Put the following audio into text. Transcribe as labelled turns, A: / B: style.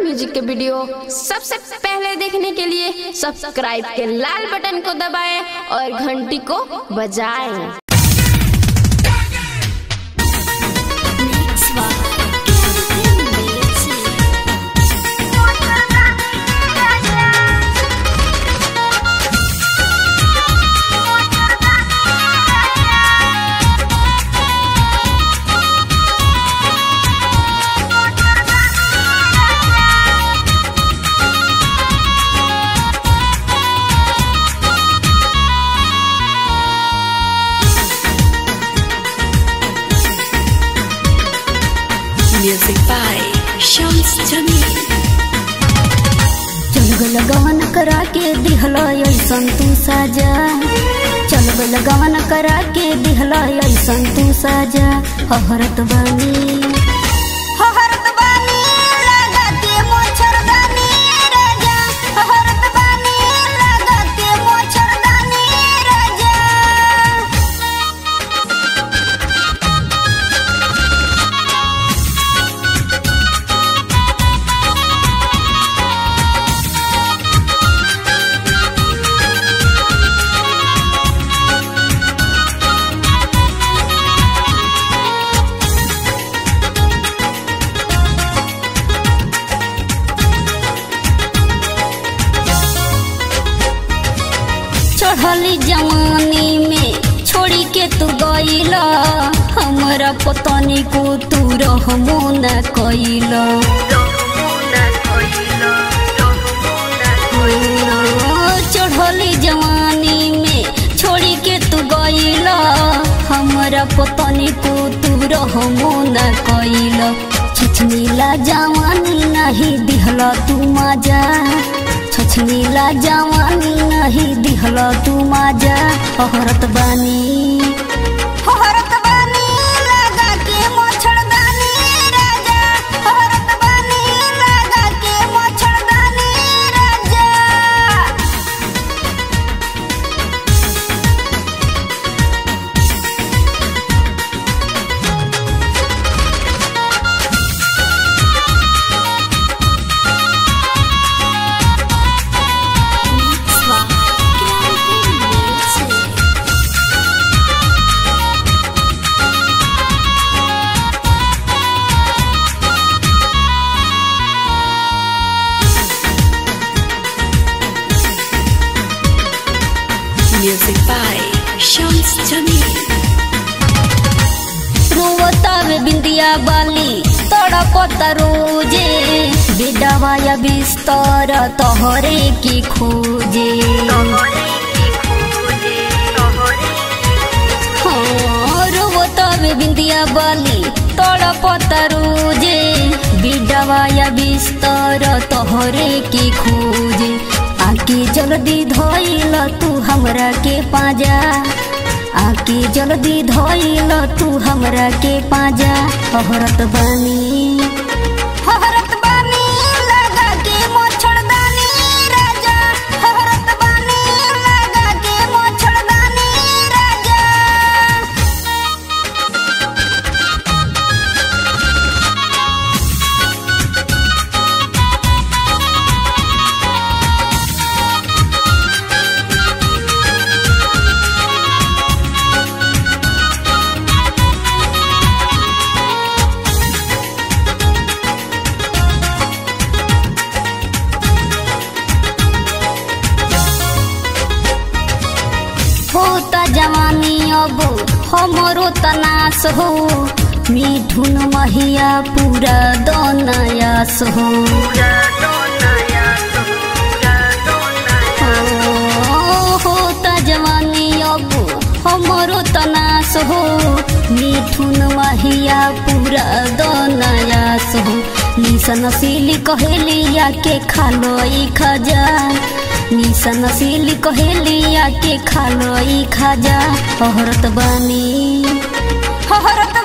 A: Music के video सबसे पहले देखने के लिए सब्सक्राइब के लाल बटन को दबाएं और घंटी को बजाएं
B: Music by Shams Jamil.
C: चल गवन करा के दिहला ऐसन तू साजा चल गवन करा के दिहला ऐसन तू साजा हहरत बानी हहरत बानी लगा के मोछरदानी राजा हहरत बानी लगा के मोछरदानी राजा चढ़ली जवानी में छोड़ी के तू गईला हमरा पतनी को तू रहमो न कईला चढ़ली जवानी में छोड़ी के तू गईला हमरा पतनी को तू रहमो न कईला छछनीला जवानी नहीं दिहला तू मजा छछनीला जवानी नहीं दिहला तू मजा हहरत बानी हहरत बानी लगा के मोछड़दानी राजा हहरत बानी लगा के मोछड़दानी राजा
B: Music by Shams Jamil.
C: रोवतावे बिंदिया बाली तड़पत रोजे बिडवाया बिस्तर तोहरे की खोजे हाँ, रोवतावे बिंदिया बाली तड़पत रोजे बिडवाया बिस्तर तोहरे की खोजे आके जल्दी धोइल तू हमरा के पाजा आके जल्दी धोइल तू हमरा के पाजा हहरत बानी हहरत बानी लगा के मोछड़दानी राजा हहरत बानी लगा के मोछड़दानी राजा होता जवानी अब हमरो तनास हो मिठुन महिया पूरा दनयास हो ओ, होता जवानी अब हमरो तनास हो मिठुन महिया पूरा दनयास हो निसन सिली कहेलिया के खालो ई खजा निसन सिली कहेलिया के खालो ई खजा हहरत बानी हहरत